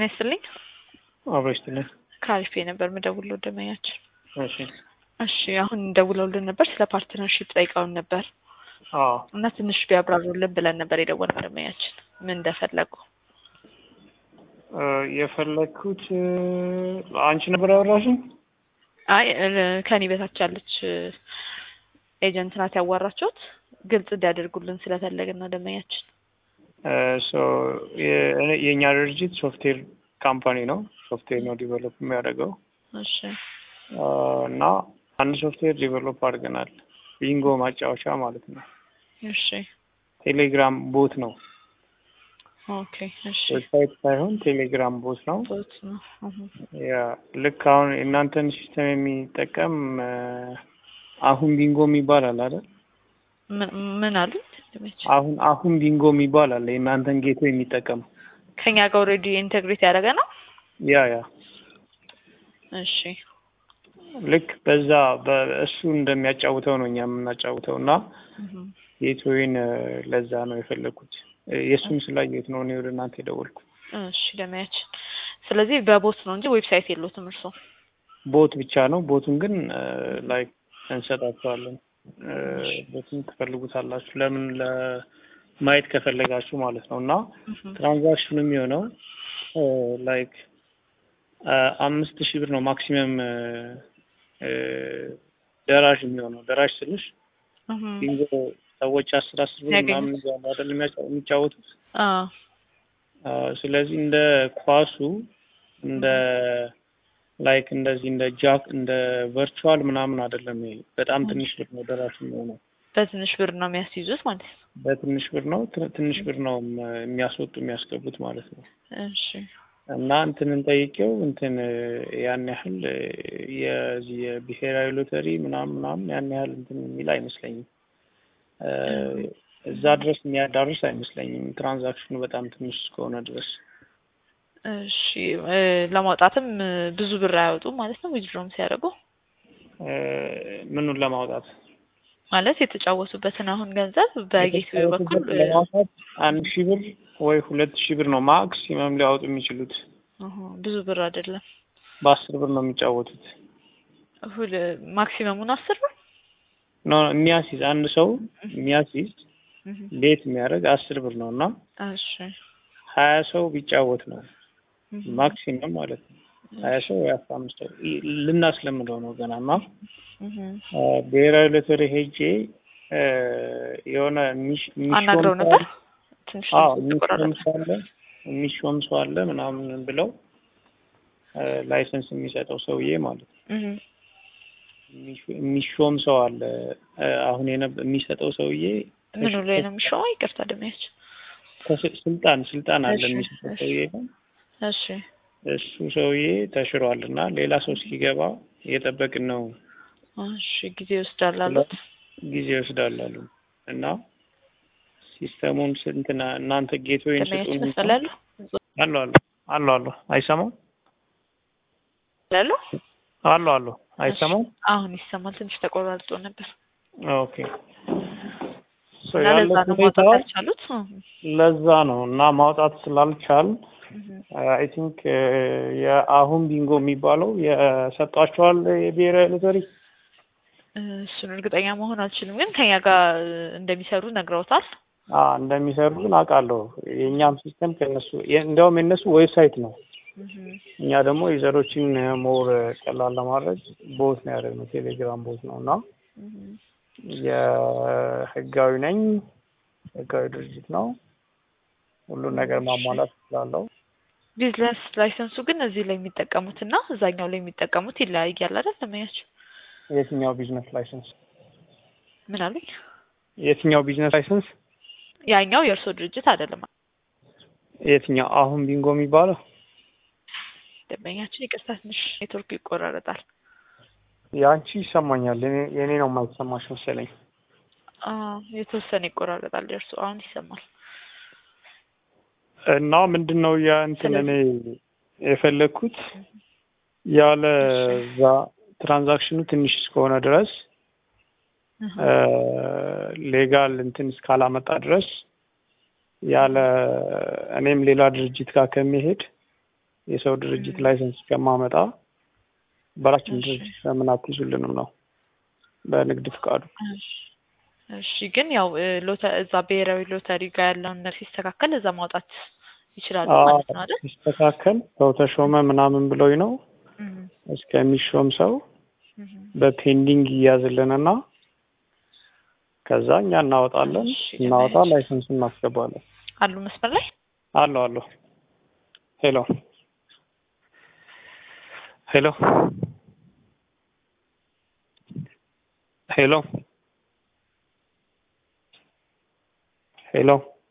ጤና ይስጥልኝ። አብረሽ ትነህ ከአሪፍ ነበር ምደውለው ደመኛችን። እሺ እሺ አሁን ደውለውልን ነበር ስለ ፓርትነርሺፕ ጠይቀውን ነበር አዎ እና ትንሽ ቢያብራሩልን ብለን ነበር የደወልነው ደመኛችን ምን እንደፈለጉ። እ የፈለግኩት እ አንቺ ነበር ያወራሽኝ? አይ እ ከኔ በታች ያለች ኤጀንት ናት ያዋራችሁት ግልጽ እንዲያደርጉልን ስለፈለግን ነው ደመኛችን። እ ሶ የ- የእኛ ድርጅት ሶፍትዌር ካምፓኒ ነው። ሶፍትዌር ነው ዲቨሎፕ የሚያደርገው እሺ እ እና አንድ ሶፍትዌር ዲቨሎፕ አድርገናል። ቢንጎ ማጫወቻ ማለት ነው። እሺ ቴሌግራም ቦት ነው። ኦኬ እሺ ዌብሳይት ሳይሆን ቴሌግራም ቦት ነው። ቦት ነው። እሁ። ያ ልክ አሁን የእናንተን ሲስተም የሚጠቀም እ አሁን ቢንጎ የሚባል አለ አይደል? ምን ምን አሉኝ ደመኛችን? አሁን አሁን ቢንጎ የሚባል አለ የእናንተን ጌቶ የሚጠቀም ከኛ ጋር ኦልሬዲ ኢንቴግሬት ያደረገ ነው። ያ ያ እሺ ልክ በዛ በእሱ እንደሚያጫውተው ነው እኛ የምናጫውተው እና እሁ። ጌትዌይን እ ለዛ ነው የፈለግኩት እ የእሱን ስላየሁት ነው እኔ ወደ እናንተ የደወልኩት። እሺ ደመያችን። ስለዚህ በቦት ነው እንጂ ዌብሳይት የለውም እርሶ? ቦት ብቻ ነው። ቦቱን ግን ላይክ እንሰጣችኋለን። እ ቦቱን ትፈልጉታላችሁ ለምን ለማየት ከፈለጋችሁ ማለት ነው እና እሁ። ትራንዛክሽኑ የሚሆነው ላይክ አምስት ሺህ ብር ነው ማክሲመም እ ደራሽ የሚሆነው ደራሽ ስልሽ እሁ። ቢንጎ ሰዎች አስር አስር ብር ያገኙት። ምናምን ይዘዋል አይደል የሚያጫ- የሚጫወቱት አዎ አዎ፣ ስለዚህ እንደ ኳሱ እንደ ላይክ እንደዚህ እንደ ጃክ እንደ ቨርቹዋል ምናምን አይደለም። ይሄ በጣም ትንሽ ብር ነው ደራሽ የሚሆነው። በትንሽ ብር ነው የሚያስይዙት ማለት ነው። በትንሽ ብር ነው ት- ትንሽ ብር ነው ም- የሚያስወጡ የሚያስገቡት ማለት ነው። እሺ እና እንትንን ጠይቄው እንትን እ ያን ያህል እ የዚህ የብሔራዊ ሎተሪ ምናምን ምናምን ያን ያህል እንትን የሚል አይመስለኝም። እ እዛ ድረስ የሚያዳርስ አይመስለኝም ትራንዛክሽኑ በጣም ትንሽ እስከሆነ ድረስ። እሺ እ ለማውጣትም እ ብዙ ብር አያወጡም ማለት ነው። ዊዝድሮም ሲያደርጉ እ ምኑን ለማውጣት ማለት የተጫወቱበትን አሁን ገንዘብ በጌትዌይ በኩል እ ለማውጣት አንድ ሺህ ብር ወይ ሁለት ሺህ ብር ነው ማክሲመም ሊያወጡ የሚችሉት። እሁ፣ ብዙ ብር አይደለም። በአስር ብር ነው የሚጫወቱት። ሁል ማክሲመሙን አስር ብር ኖ የሚያስይዝ አንድ ሰው የሚያስይዝ እሁ። ቤት የሚያደርግ አስር ብር ነው እና እሺ ሀያ ሰው ቢጫወት ነው እሁ። ማክሲመም ማለት ነው። ሀያ ሰው ወይ አስራ አምስት ሰው ይ- ልናስለምደው ነው ገና እና እሁ። እ ብሔራዊ ሎተሪ ሄጄ እ የሆነ የሚሽ የሚሾም አናግረው ሰው ነበር። ትንሽ አዎ ድምፁ የሚሾም ተቆራረጠ። ሰው አለ የሚሾም ሰው አለ ምናምን ብለው እ ላይሰንስ የሚሰጠው ሰውዬ ማለት ነው። እሁ። የሚሾ- የሚሾም ሰው አለ እ አሁን የነብ- የሚሰጠው ሰውዬ ምኑ ላይ ነው የሚሾመው? ይቅርታ ደመያች። ከስ- ስልጣን ስልጣን አለ እሺ፣ የሚሰጠው እሺ። ሰውዬ ነው። እሺ እሱ ሰውዬ ተሽሯል እና ሌላ ሰው እስኪገባ እየጠበቅን ነው። እሺ ጊዜ ይወስዳል አሉት። ጊዜ ይወስዳል አሉ እና ሲስተሙን ስንትና እናንተ ጌትዌይን ደመያች ስጡን ይመስላሉ አሉ አሉ አሉ አሉ አይሰማም ይላሉ። አሉ አሉ አይሰማም አሁን ይሰማል። ትንሽ ተቆራርጦ ነበር ኦኬ ሶ እና ያለው ለዛ ነው ሁኔታ ማውጣት ያልቻሉት። ለዛ ነው እና ማውጣት ስላልቻል እሁ። አይ ቲንክ የአሁን ቢንጎ የሚባለው የሰጧቸዋል የብሔራዊ ሎተሪ እሱን እርግጠኛ መሆን አልችልም፣ ግን ከኛ ጋር እንደሚሰሩ ነግረውታል። አ እንደሚሰሩ ግን አውቃለሁ። የእኛም ሲስተም ከነሱ የ- እንዲያውም የነሱ ዌብሳይት ነው። እሁ። እኛ ደግሞ ዩዘሮችን ሞር ቀላል ለማድረግ ቦት ነው ያደረግነው፣ ቴሌግራም ቦት ነው እና እሁ። የህጋዊ ነኝ ህጋዊ ድርጅት ነው። ሁሉን ነገር ማሟላት ስላለው ቢዝነስ ላይሰንሱ ግን እዚህ ላይ የሚጠቀሙት እና እዛኛው ላይ የሚጠቀሙት ይለያያል አይደል? ለማያቸው የትኛው ቢዝነስ ላይሰንስ ምን አሉኝ? የትኛው ቢዝነስ ላይሰንስ ያኛው የእርሶ ድርጅት አይደለም። የትኛው አሁን ቢንጎ የሚባለው ደንበኛችን ይቅርታ፣ ትንሽ ኔትወርክ ይቆራረጣል። የአንቺ ይሰማኛል፣ የኔ- የኔ ነው የማይሰማሽ መሰለኝ። አዎ የተወሰነ ይቆራረጣል። የእርሶ አሁን ይሰማል። እና ምንድን ነው የእንትን እኔ የፈለግኩት ያለ እዛ ትራንዛክሽኑ ትንሽ እስከሆነ ድረስ እህ። ሌጋል እንትን እስካላመጣ ድረስ ያለ እኔም ሌላ ድርጅት ጋር ከሚሄድ የሰው ድርጅት ላይሰንስ ከማመጣ በራችን እሺ። ድርጅት ለምን አትይዙልንም ነው በንግድ ፍቃዱ። እሺ። እሺ ግን ያው እ፣ ሎተ እዛ ብሔራዊ ሎተሪ ጋር ያለውን ነገር ሲስተካከል እዛ ማውጣት ይችላሉ ማለት ነው አይደል? ሲስተካከል ሰው ተሾመ ምናምን ብሎኝ ነው እም፣ እስከሚሾም ሰው እም። በፔንዲንግ ይያዝልንና ከዛ እኛ እናወጣለን። እሺ፣ እናወጣ እሺ። ላይሰንሱን እናስገባለን። አሉ መስመር ላይ አለሁ አለሁ። ሄሎ ሄሎ ሄሎ ሄሎ